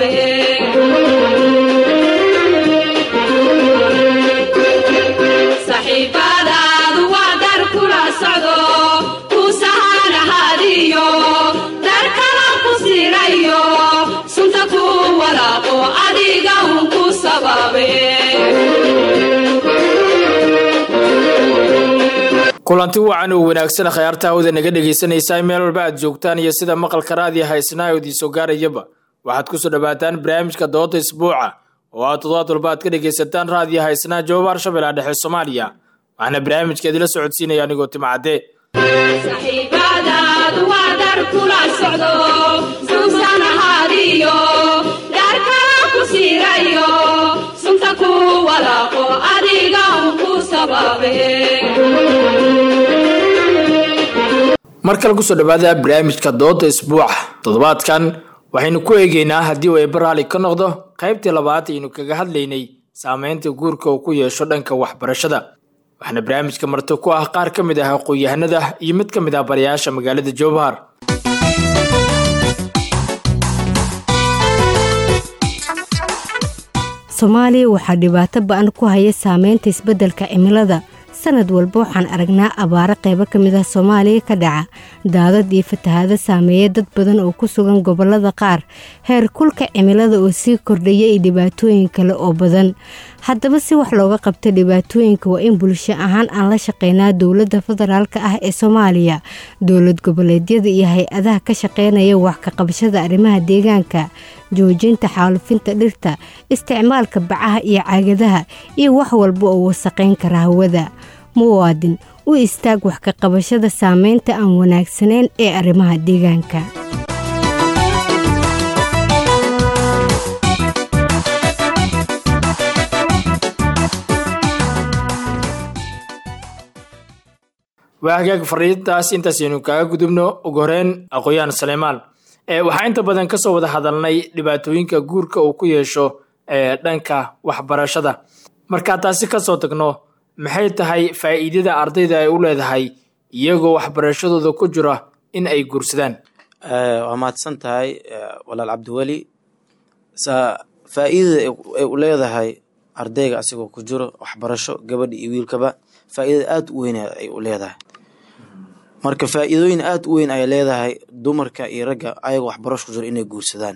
sababe saxiibadaadu waa dar kula socdo ku sahanahadiyo dar kala ku sirayo sunta ku walaaqo adiga un ku sababe kulanti wacan oo wanaagsan khayaarta hawda naga dhegaysanaysaa meel walba aad joogtaan iyo sida maqalka raadiya haysnaa oo idiin soo gaarayaba waxaad kusoo dhawaataan barnaamijka dooda isbuuca oo aad toddobaad walba aad ka dhegaysataan raadiya haysnaa jawaba harshabelle dhexe soomaaliya waxaana barnaamijka idila socodsiinaya anigoo timcadde saxiibadaadu waa dar kula socdo suusanahadiyo dar kala ku sirayo sunta ku walaaqo adiga un ku sababe mar kale kusoo dhawaada barnaamijka dooda isbuuca toddobaadkan waxaynu ku eegeynaa haddii uu eebba raali ka noqdo qaybtii labaad aynu kaga hadlaynay saameynta guurka uu ku yeesho dhanka waxbarashada waxaana barnaamijka marti ku ah qaar ka mid ah aqoon-yahanada iyo mid ka mid ah barayaasha magaalada jowbahar soomaaliya waxaa dhibaato ba-an ku haya saameynta isbeddelka cimilada sanad walba waxaan aragnaa abaaro qaybo ka mid ah soomaaliya ka dhaca daadad iyo fatahaado saameeya dad badan oo ku sugan gobollada qaar heer kulka cimilada oo sii kordhaya iyo dhibaatooyin kale oo badan haddaba si wax looga qabta dhibaatooyinka waa in bulsho ahaan aan la shaqeynaa dowladda federaalk ah ee soomaaliya dowlad goboleedyada iyo hay-adaha ka shaqeynaya wax ka qabashada arrimaha deegaanka joojinta xaalufinta dhirta isticmaalka bacaha iyo caagadaha iyo wax walba oo wasaqayn kara hawada muwaadin u istaag wax ka qabashada saameynta aan wanaagsanayn ee arrimaha deegaanka waa hagaag fariintaas intaasaynu kaaga gudubno ugu horeyn aqoon-yahan saleymaan waxaa inta badan kasoo wada hadalnay dhibaatooyinka guurka uu ku yeesho dhanka waxbarashada markaa taasi kasoo tagno maxay tahay faa'iidada ardayda ay u leedahay iyagoo waxbarashadooda ku jira in ay guursadaan waa mahadsan tahay walaal cabdiweli faa'iidada ay u leedahay ardayga asigoo ku jiro waxbarasho gabadha iyo wiilkaba faa'iidada aada u weyn ay u leedahay marka faa'iidooyin aada u weyn ay leedahay dumarka iyo ragga ayagoo waxbarasho ku jiro inay guursadaan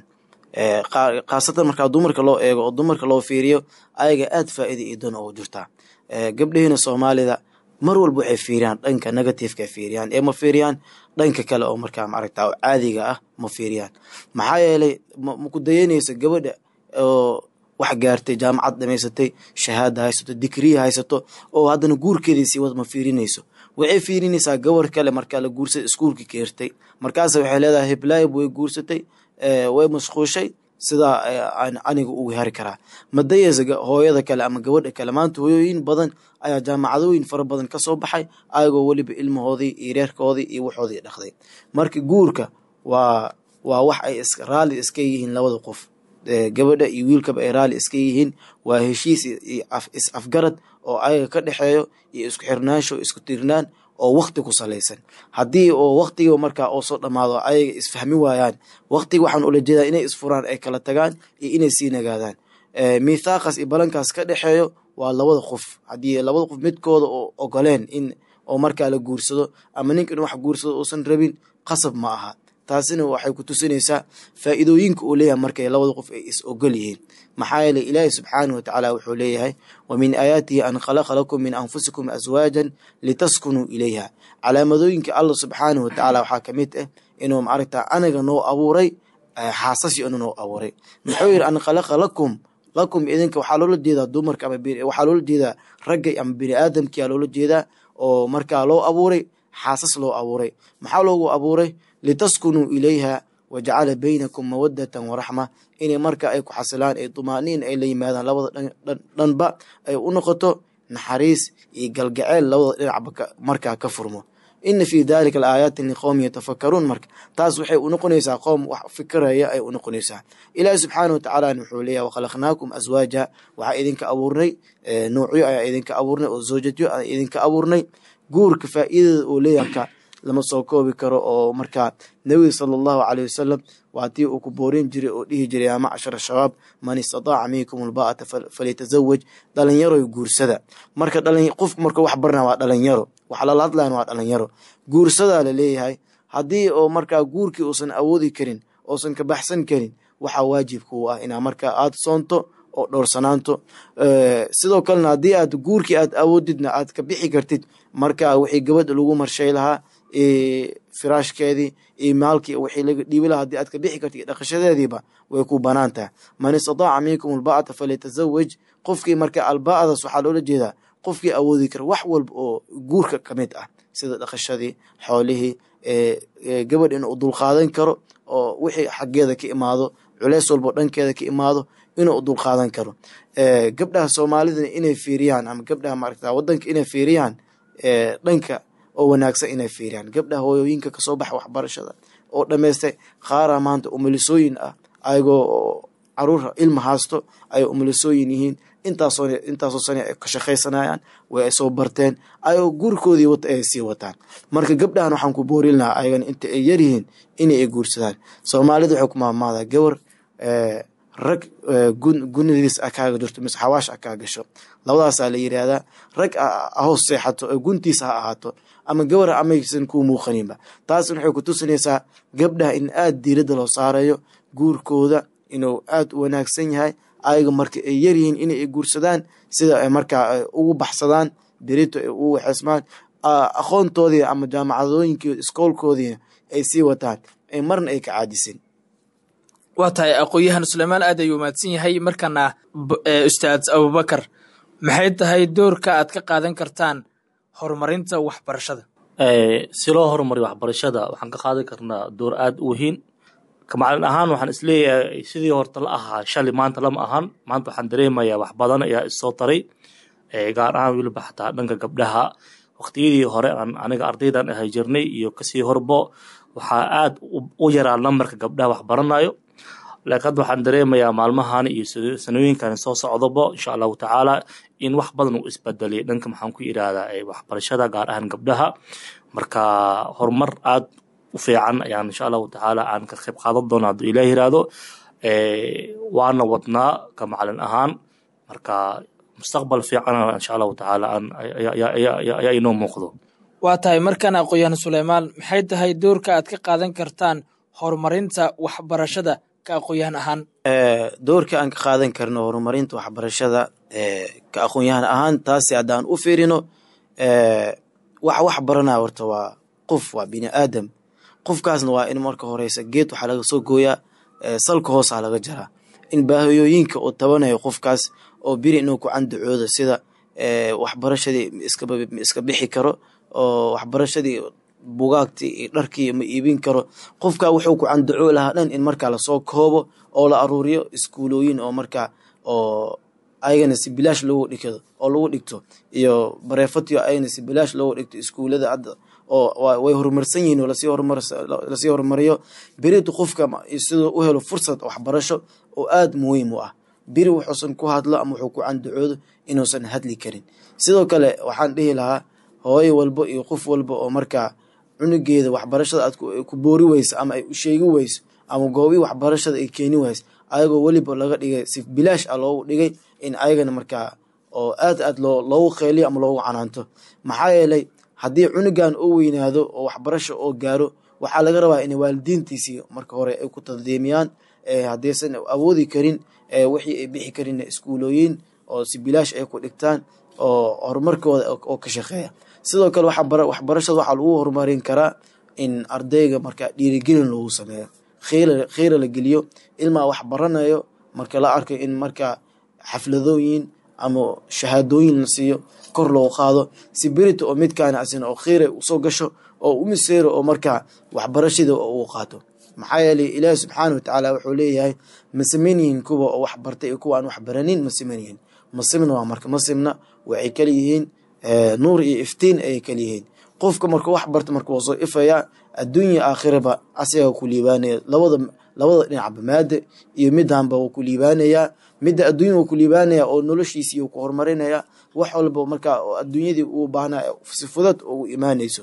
khaasatan markaa dumarka loo eego oo dumarka loo fiiriyo ayaga aada faa'iida iyo doon ugu jirtaa gabdhahiina soomaalida mar walba waxay fiiriyaan dhanka negativeka ay fiiriyaan ee ma fiiriyaan dhanka kale oo markaa maaragta oo caadiga ah ma fiiriyaan maxaa yeelay maku dayanaysa gabadha oo wax gaartay jaamacad dhamaysatay shahaada haysato digriya haysato oo haddana guurkeedii sii wad ma fiirinayso waxay fiirinaysaa gabar kale markaa la guursada iskuulka keertay markaas waxay leedahay heblaayb way guursatay way mashquushay sidaa aniga ugu hari karaa madayasa hooyada kale ama gabadha kale maanta hooyooyin badan ayaa jaamacadooyin fara badan kasoo baxay ayagoo weliba ilmahoodii iyo reerkoodii iyo waxoodii dhaqday marka guurka waa waa wax ay raalli iska yihiin labada qof gabadha iyo wiilkaba ay raalli iska yihiin waa heshiis is afgarad oo ayaga ka dhexeeyo iyo isku xirnaansho isku tiirnaan oo wakti ku salaysan haddii oo waktiga markaa oo soo dhammaado ayaga isfahmi waayaan waktiga waxaan ula jeedaa inay isfuraan ay kala tagaan iyo inay sii nagaadaan mithaaqas iyo balankaas ka dhexeeyo waa labada qof haddii labada qof midkooda oo ogoleen in oo markaa la guursado ama ninka in wax guursado uusan rabin qasab ma aha taasina waxay ku tusinaysaa faa'iidooyinka uu leeyahay markay labada qof ay is ogol yihiin maxaa yeeley ilaahi subxaanahu watacaala wuxuu leeyahay wa min aayaatihi an khalaqa lakum min anfusikum aswaajan litaskunuu ilayha calaamadooyinka allah subxaanahu watacaala waxaa ka mid ah inuu maaragta anaga noo abuuray xaasasi inuu noo abuuray muxuu yidhi an khalaqa lakum lakum idinka waxaa loola jeedaa dumarka ama waxaa loola jeedaa ragga ama bini aadamkiyaa loola jeedaa oo markaa loo abuuray xaasas loo abuuray maxaa loogu abuuray litaskunuu ilayha wajacala baynakum mawadatan waraxma inay marka ay ku xasilaan ay dumaaniin ay la yimaadaan labada dhanba ay u noqoto naxariis iyo galgaceel labada dhinacba markaa ka furmo ina fii dalika laaayaati liqowmi yatafakaruun marka taas waxay unoqonaysaa qoom wax fikiraya ay unoqonaysaa ilaahi subxaana watacaalana wuxuu leeyahy wakhalaqnaakum aswaaja waxaa idinka abuurnay noocyo ayaa idinka abuurnay oo zawjadyo ayaa idinka abuurnay guurka faa'iidada oo leeyaka lama soo koobi karo oo markaa nebiga sala allahu caleyh wasalam waa tii uu ku boorin jiray oo dhihi jiray yaa macshara shabaab man istataaca minkum albaa'ata falyatazawaj dhalinyaroy guursada marka qofku marka wax barna waa dhalinyaro waxa lala hadlayan waa dhalinyaro guursadaa la leeyahay haddii oo markaa guurkii uusan awoodi karin oosan ka baxsan karin waxaa waajibka u ah inaa markaa aada soonto oo dhowrsanaanto sidoo kalena haddii aad guurkii aad awoodidna aad ka bixi kartid marka wixii gabadha lagu marshay lahaa firaashkeedii iyo maalkii wixii laga dhiibi lahaa hadii aad ka bixi kartid dhaqashadeediiba way ku banaan tahay man istataaca minkum alba'ata falyatazawaj qofkii marka alba'adaas waxaa loola jeedaa qofkii awoodi kara wax walba oo guurka ka mid ah sida dhaqashadii xoolihii gabadh inuu dulqaadan karo oo wixii xaggeeda ka imaado culeys walbo dhankeeda ka imaado inuu dulqaadan karo gabdhaha soomaalida inay fiiriyaan ama gabdhaha maaragta wadanka inay fiiriyaan dhanka oo wanaagsan inay fiiriyaan gabdhaha hooyooyinka kasoo baxa waxbarashada oo dhamaystay qaara maanta umulisooyin ah ayagoo caruur ilma haasto ayay umulisooyin yihiin intaasoo intaasoo sane ay ka shaqaysanayaan way ay soo barteen ayagoo gurikoodii wata ay sii wataan marka gabdhahan waxaan ku boorin lahaa ayagana inta ay yaryihiin inay ay guursadaan soomaalida waxay ku maamaadaa gabar rag gunadiis a kaaga jirto mise xawaash a kaa gasho labadaasaa la yidhaahdaa rag ahoos seexato oo guntiisa ha ahaato ama gabar amaysan kuu muuqaninba taas waxay ku tusinaysaa gabdhaha in aada diiradda loo saarayo guurkooda inuu aada u wanaagsan yahay ayaga marka ay yaryihiin inay ay guursadaan sida ay markaa ugu baxsadaan berito ay ugu waxeysmaan aqoontoodii ama jaamacadooyinkii iskoolkoodii ay sii wataan ay marna ay ka caadisin waa tahay aqoon-yahan suleymaan aad ayuu mahadsan yahay markana ustaad abubakar maxay tahay doorka aad ka qaadan kartaan horumarinta waxbarashada si loo horumariyo waxbarashada waxaan ka qaadan karnaa door aada u weyn kamacalin ahaan waxaan isleeyahay sidii horta la ahaa shalay maanta lama ahan maanta waxaan dareemayaa wax badan ayaa issoo taray gaar ahaan weliba xataa dhanka gabdhaha waqtiyadii hore aan aniga ardaydan ahay jirnay iyo kasii horbo waxaa aada u yaraa nambarka gabdhaha wax baranayo laakiin hadda waxaan dareemayaa maalmahan iyo sanooyinkan soo socdobo insha allahu tacaala in wax badan uu isbedelay dhanka maxaan ku yidhaahdaa waxbarashada gaar ahaan gabdhaha marka horumar aada u fiican ayaan insha allahu tacaala aan ka qayb qaadan doona hadduu ilaah yiraahdo waana wadnaa ka macalin ahaan marka mustaqbal fiican insha allahu tacaala ayaa inoo muuqdo waa tahay markan aqoon-yahan suleymaan maxay tahay doorka aad ka qaadan kartaan horumarinta waxbarashada ka aqoon-yahan ahaan doorka aan ka qaadan karno horumarinta waxbarashada ka aqoon-yahan ahaan taasi haddaan u fiirino wax wax baranaya horta waa qof waa bini aadam qofkaasna waa in marka horeysa geed waxaa laga soo gooyaa salka hoosaa laga jaraa in baahiyooyinka uu tabanayo qofkaas oo biri inuu ku candacoodo sida waxbarashadii ma iska bixi karo oo waxbarashadii bugaagtii iyo dharkii ma iibin karo qofka wuxuu ku candacoo lahaa dhan in markaa lasoo koobo oo la aruuriyo iskuulooyin oo markaa oo ayagana si bilaash loogu dhigto oo lagu dhigto iyo bareefatiyo ayagana si bilaash loogu dhigto iskuulada hadda oo way horumarsan yihiin oo lasii horumar lasii horumariyo beritu qofka siduu u helo fursad waxbarasho oo aada muhiim u ah beri wuxuusan ku hadlo ama wuxuu ku candacoodo inuusan hadli karin sidoo kale waxaan dhihi lahaa hooyo walbo iyo qof walba oo markaa cunugeeda waxbarashada aad ku boori weyso ama ay u sheegi weyso ama goobii waxbarashada ay keeni weyso ayagoo weliba laga dhigay si bilaash ah loogu dhigay in ayagana markaa oo aad aad loo loogu qeyliyo ama loogu canaanto maxaa yeelay haddii cunugan uu weynaado oo waxbarasho oo gaaro waxaa laga rabaa inay waalidiintiisii marka hore ay ku taddiimiyaan haddaysan awoodi karin wixii ay bixi karin iskuulooyin oo si bilaash ay ku dhigtaan oo horumarkooda oo ka shaqeeya sidoo kale waxbarashada waxaa lagu horumarin karaa in ardayga markaa dhiirigelin lagu sameeyo khiira la geliyo ilmaa wax baranayo marka la arkayo in markaa xafladooyin ama shahaadooyin la siiyo kor loo qaado si berita oo midkaana asina oo khiira usoo gasho oo umiseero oo markaa waxbarashada uu qaato maxaa yeelay ilaahi subxaana watacaala wuxuu leeyahay ma siman yihiin kuwa oo wax bartay iyo kuwa aan wax baranin ma siman yihiin masimna waa marka masimna waxay kala yihiin nuur iyo iftiin ayay kala yihiin qofka marka wax barta marka waa soo ifayaa adduunya aakhiraba asigaa ku liibaanaya labada labada dhinacba maada iyo midanba wuu ku liibaanayaa midda adduunya wuu ku liibaanaya oo noloshiisii uu ku horumarinaya wax walba markaa adduunyadii uu baahnaa si fudad ugu imaanayso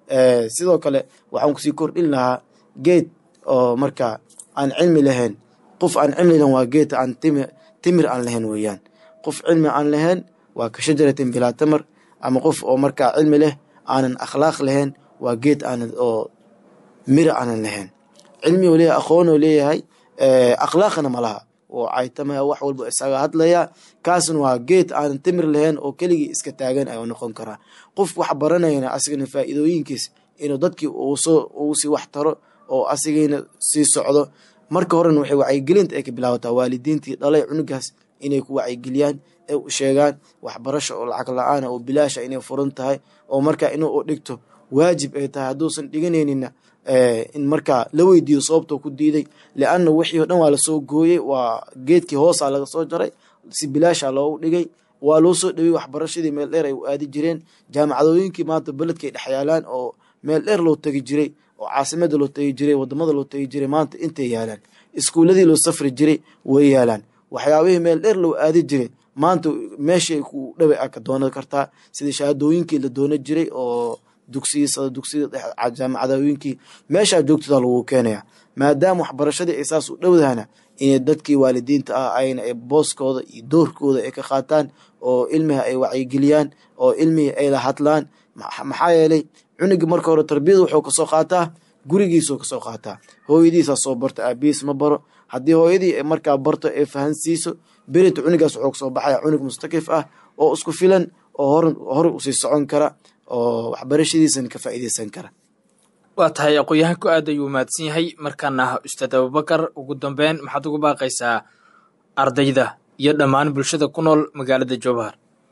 sidoo kale waxaan kusii kordhin lahaa geed oo marka aan cilmi lahayn qof aan cilmi lahayn waa geed aan timir aan lahayn weeyaan qof cilmi aan lahayn waa ka shajaratin bilaa tamar ama qof oo markaa cilmi leh aanan akhlaaq lahayn waa geed aanan oo mira aanan lahayn cilmi oo leeyahay aqoon oo leeyahay akhlaaqna ma laha oo caytamaya wax walba isaga hadlaya kaasna waa geed aanan timir lahayn oo keligii iska taagan ayuu noqon karaa qof wax baranayana asigana faa'iidooyinkiis inuu dadkii uusoo uu sii wax taro oo asigayna sii socdo marka horena waxay wacyigelinta ay ka bilaabataa waalidiintii dhalay cunugaas inay ku wacyigeliyaan ee u sheegaan waxbarasho oo lacag la-aana oo bilaasha inay furan tahay oo markaa inuu dhigto waajib ay tahay hadduusan dhiganaynina in markaa la weydiiyo sababtoo ku diiday lianna wixii o dhan waa lasoo gooyey waa geedkii hoosaa laga soo jaray si bilaasha loogu dhigay waa loo soo dhawey waxbarashadii meel dheer ay u aadi jireen jaamacadooyinkii maanta beledkay dhex yaalaan oo meel dheer loo tegi jiray oo caasimada loo tegi jiray wadamada loo tegi jiray maanta intay yaalaan iskuuladii loo safri jiray way yaalaan waxyaabihii meel dheer loo aadi jiray maanta meeshay ku dhawa a ka doonan kartaa sida shahaadooyinkii la doonan jiray oo dugsiya dugsiyada jaamacadooyinkii meeshaa joogtada lagu keenaya maadaama waxbarashadii ay saas u dhowdahana inay dadkii waalidiinta ah ayna booskooda iyo doorkooda ay ka qaataan oo ilmiha ay wacyigeliyaan oo ilmihii ay la hadlaan maxaa yeelay cunuga marka hore tarbiyada wuxuu kasoo qaataa gurigiisuu kasoo qaataa hooyadiisaa soo barta aabihiis ma baro haddii hooyadii markaa barto ay fahansiiso berita cunugaas wuxuu kasoo baxaya cunug mustakif ah oo isku filan oo hore usii socon kara oo waxbarashadiisana ka faa'iideysan kara waa tahay aqoon-yahanku aad ayuu mahadsan yahay markaana ustaad abubakar ugu dambeyn maxaad ugu baaqaysaa ardayda iyo dhammaan bulshada ku nool magaalada jowhar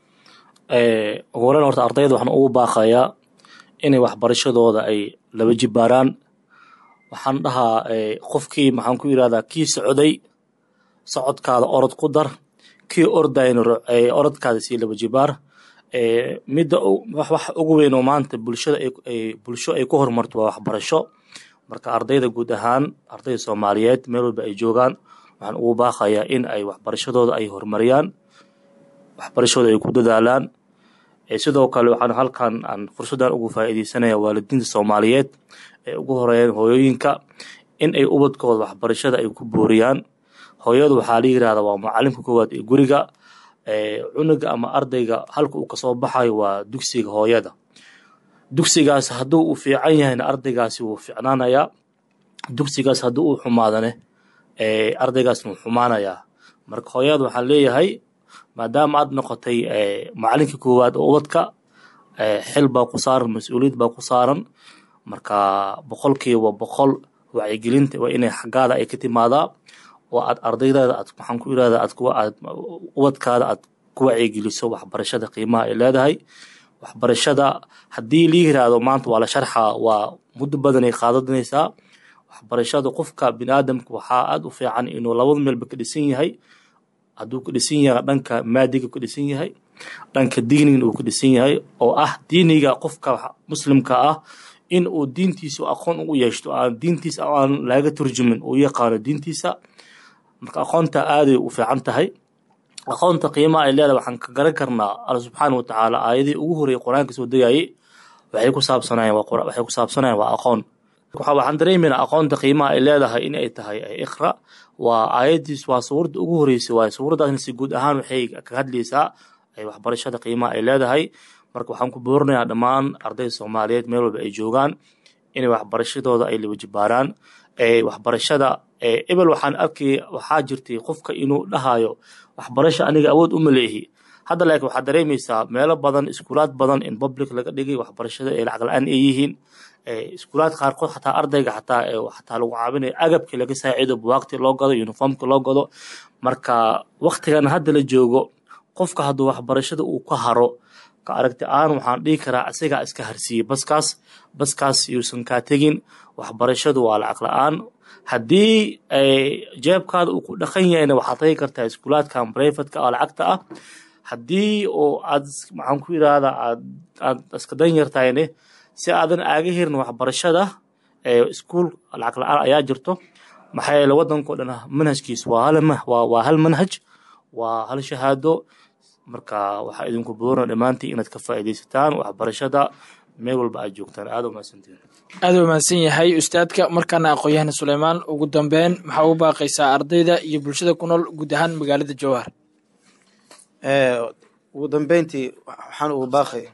ugu horeyn horta ardayda waxaan ugu baaqayaa inay waxbarashadooda ay laba jibaaraan waxaan dhahaa qofkii maxaan ku yirahdaa kii socday socodkaada orod ku dar kii ordayna orodkaada sii laba jibaar midda wax ugu weyn oo maanta bulshada bulsho ay ku horumarto waa waxbarasho marka ardayda guud ahaan ardayda soomaaliyeed meel walba ay joogaan waxaan ugu baaqayaa in ay waxbarashadooda ay horumariyaan waxbarashooda ay ku dadaalaan sidoo kale waxaan halkan aan fursaddan ugu faa'iideysanaya waalidiinta soomaaliyeed ee ugu horeeyeen hooyooyinka in ay ubadkooda waxbarashada ay ku booriyaan hooyadu waxaa la yirahdaa waa macalimka koowaad ee guriga cunuga ama ardayga halka uu kasoo baxayo waa dugsiga hooyada dugsigaas hadduu uu fiican yahayna ardaygaasi wuu ficnaanayaa dugsigaas haddii uu xumaadane ardaygaasna wuu xumaanayaa marka hooyada waxaan leeyahay maadaama aad noqotay macalinka koowaad oo ubadka xil baa ku saaran mas-uuliyad baa ku saaran marka boqolkiiba boqol wacyigelinta waa inay xaggaada ay ka timaadaa oo aad ardaydaada aad maxaan ku irahdaa aad kuwa aad ubadkaada aad ku wacyigeliso waxbarashada qiimaha ay leedahay waxbarashada haddii la yiraahdo maanta waa la sharxaa waa muddo badanay qaadanaysaa waxbarashada qofka biniaadamka waxaa aada u fiican inuu labada meelba ka dhisan yahay hadduu ka dhisan yahay dhanka maadiga ka dhisan yahay dhanka diinigan uu ka dhisan yahay oo ah diiniga qofka muslimka ah in uu diintiisa aqoon ugu yeeshto aan diintiisa aan laga turjumin uu yaqaano diintiisa marka aqoonta aaday u fiican tahay aqoonta qiimaha ay leedahay waxaan ka garan karnaa alla subxaana watacaala aayadii ugu horreeyay qur-aanka soo degayay waxay ku saabsanayeen waxay ku saabsanayeen waa aqoon waxaan dareemaynaa aqoonta qiimaha ay leedahay in ay tahay iqra waa aayadiis waa suuradda ugu horreysay waaye suuraddaasna si guud ahaan waxay ka hadlaysaa waxbarashada qiimaha ay leedahay marka waxaan ku boorinayaa dhammaan ardayda soomaaliyeed meel walba ay joogaan inay waxbarashadooda ay laba jibaaraan waxbarashada ebel waxaan arkay waxaa jirtay qofka inuu dhahayo waxbarasho aniga awood uma leehi hadda laakiin waxaad dareemaysaa meelo badan iskuulaad badan in public laga dhigay waxbarashada ee lacag la-aan ay yihiin iskuulaad qaarkood xataa ardayga xataa xataa lagu caawinayo agabkii laga saacido buwaagtii loo gado uniformkii loo gado marka waktigan hadda la joogo qofka hadduu waxbarashada uu ka haro ka aragti aan waxaan dhihi karaa isagaa iska harsiiyey baskaas baskaas yuusan kaa tegin waxbarashadu waa lacag la-aan haddii jeebkaada uu ku dhaqan yahayna waxaad tagi kartaa iskuulaadkan brivatka oo lacagta ah haddii oo aad maxaan ku yidhaahdaa aad aad iska dan yartahayne si aadan aaga hirin waxbarashada iskuul lacag la-aan ayaa jirto maxaa yeele waddankao dhan manhajkiisu waa hal waa hal manhaj waa hal shahaado marka waxaa idinku boorna dhammaantii inaad ka faa'iidaysataan waxbarashada meel walba aad joogtaan aada umahadsantihin aada u mahadsan yahay ustaadka markaana aqoon-yahana suleymaan ugu dambeyn maxaa u baaqaysaa ardayda iyo bulshada ku nool guud ahaan magaalada jowhar ugu dambeyntii waxaan ugu baaqaya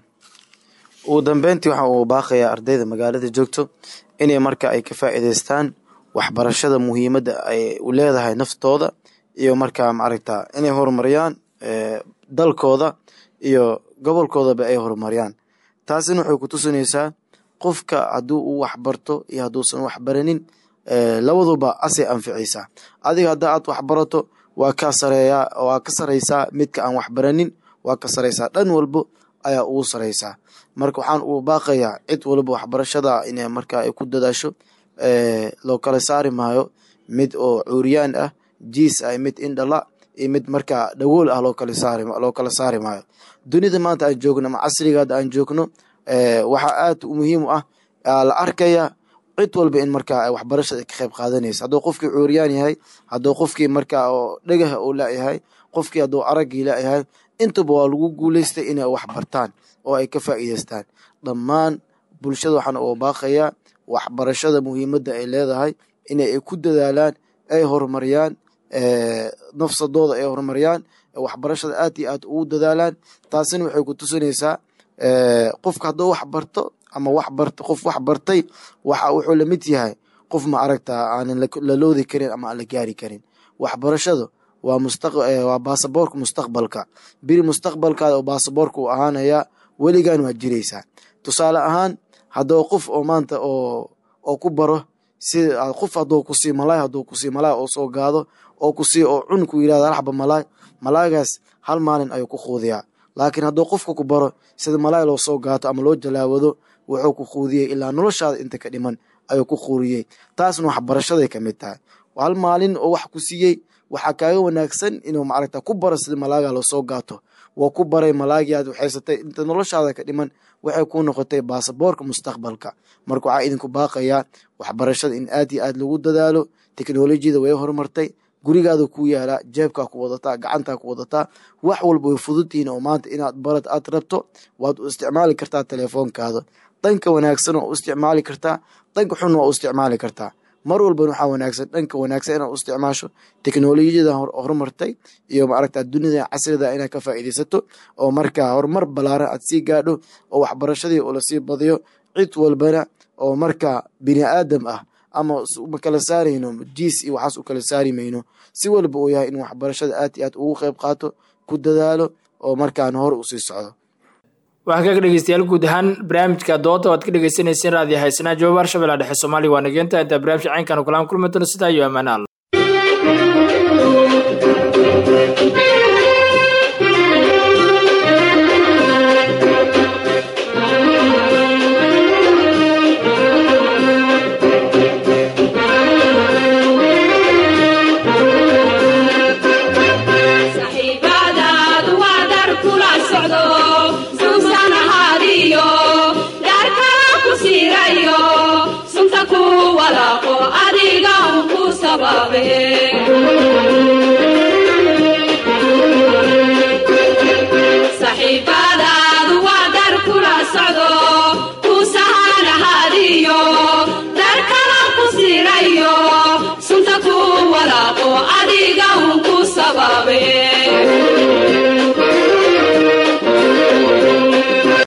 ugu dambeyntii waxaan ugu baaqayaa ardayda magaalada joogto inay marka ay ka faa'iidaystaan waxbarashada muhiimadda ay u leedahay naftooda iyo markaa maaragta inay horumariyaan dalkooda iyo gobolkoodaba ay horumariyaan taasina waxay ku tusinaysaa qofka hadduu uu waxbarto iyo hadduusan waxbaranin labaduba asay anficaysaa adiga hadda aad waxbarato waa ka sareeyaa waa ka saraysaa midka aan waxbaranin waa ka saraysaa dhan walbo ayaa ugu saraysaa marka waxaan ugu baaqayaa cid walba waxbarashada inay marka ay ku dadaasho loo kala saari maayo mid oo cuuriyaan ah jiis ah mid indhala iyo mid markaa dhagool ah loo kala saari loo kala saari maayo dunida maanta aan joogno ama casrigaada aan joogno waxaa aad u muhiim u ah la arkaya cid walba in markaa waxbarashada ka qayb qaadanaysa hadduu qofkii cuuriyaan yahay hadduu qofkii markaa oo dhagaha uu layahay qofkii hadduu araggii layahay intaba waa lagu guuleystay inay wax bartaan oo ay ka faa'iidaystaan dhammaan bulshada waxaan uga baaqayaa waxbarashada muhiimadda ay leedahay inay ku dadaalaan ay horumariyaan nafsadooda ay horumariyaan waxbarashada aad iyo aad ugu dadaalaan taasina waxay ku tusinaysaa qofka hadduu wax barto ama wax barto qof wax bartay waxa wuxuu la mid yahay qof ma aragta aanan la loodi karin ama aan la gaari karin waxbarashadu waa mustaq waa baasaboorka mustaqbalka biri mustaqbalkaada oo baasaboorka uu ahaanayaa weligan waa jiraysaa tusaale ahaan hadduu qof oo maanta oo oo ku baro si qof hadduu kusii malaay hadduu kusii malaay oo soo gaado oo kusii oo cun ku yidhahda laxba malaay malaagaas hal maalin ayuu ku quudiyaa laakiin hadduu qofka ku baro sida malaay loo soo gaato ama loo jalaawado wuxuu ku quudiyey ilaa noloshaada inta ka dhiman ayuu ku quuriyey taasna waxbarashaday ka mid tahay hal maalin oo wax ku siiyey waxaa kaaga wanaagsan inuu maaragta ku baro sida malaaga loo soo gaato waa ku baray malaagii aad waxaysatay inta noloshaada ka dhiman waxay ku noqotay baasaboorka mustaqbalka marka waxaa idinku baaqayaa waxbarashada in aad iyo aad lagu dadaalo teknolojiyada way horumartay gurigaada ku yaalaa jeebkaa ku wadataa gacantaa ku wadataa wax walba way fududtihiin oo maanta inaad barad aad rabto waad u isticmaali kartaa telefoonkaada dhanka wanaagsan waa u isticmaali kartaa dhanka xun waa u isticmaali kartaa mar walban waxaa wanaagsan dhanka wanaagsan inaad u isticmaasho teknolojiyada horumartay iyo maaragta dunida casrida inaad ka faa'iidaysato oo markaa horumar balaaran aad sii gaadho oo waxbarashadii oo lasii badiyo cid walbana oo markaa bini aadam ah ama ma kala saarayno jiis iyo waxaas u kala saari mayno si walba uu yahay in waxbarashada aad iyo aad ugu qayb qaato ku dadaalo oo markaan hor usii socdo waxaa kaga dhegeystayaal guud ahaan barnaamijka dooda o ad ka dhegeysaneyseen raadiyo haysanaha joobaar shabeellaha dhexe soomaaliya waa nageenta intaa barnaamijka caynkan kulaan kulmi doono sidaa iyo ammaane alla